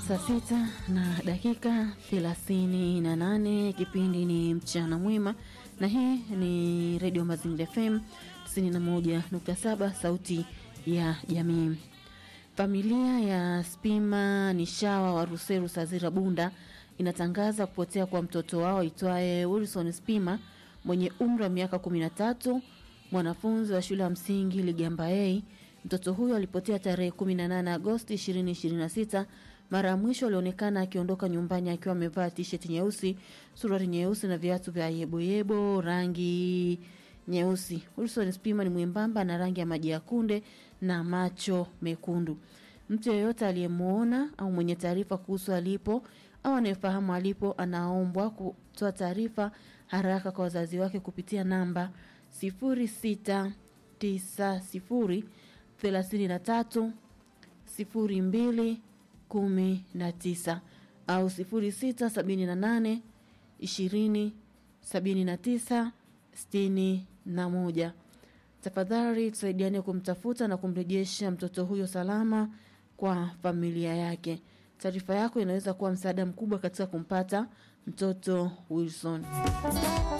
Saa sita na dakika thelathini na nane. Kipindi ni mchana mwema, na hii ni redio Mazingira FM 91.7 sauti ya jamii. Familia ya Spima Nishawa wa Ruseru Sazira Bunda inatangaza kupotea kwa mtoto wao aitwaye Wilson Spima mwenye umri wa miaka 13, mwanafunzi wa shule ya msingi Ligamba A. Mtoto huyo alipotea tarehe 18 Agosti 2026. Mara ya mwisho alionekana akiondoka nyumbani akiwa amevaa t-shirt nyeusi, suruali nyeusi na viatu vya yeboyebo rangi nyeusi. Wilson Spima ni mwembamba na rangi ya maji ya kunde na macho mekundu. Mtu yeyote aliyemwona au mwenye taarifa kuhusu alipo au anayefahamu alipo anaombwa kutoa taarifa haraka kwa wazazi wake kupitia namba 0690 33 02 19 au 0678 20 79 61. Tafadhali tusaidiane kumtafuta na kumrejesha mtoto huyo salama kwa familia yake. Taarifa yako inaweza kuwa msaada mkubwa katika kumpata mtoto Wilson.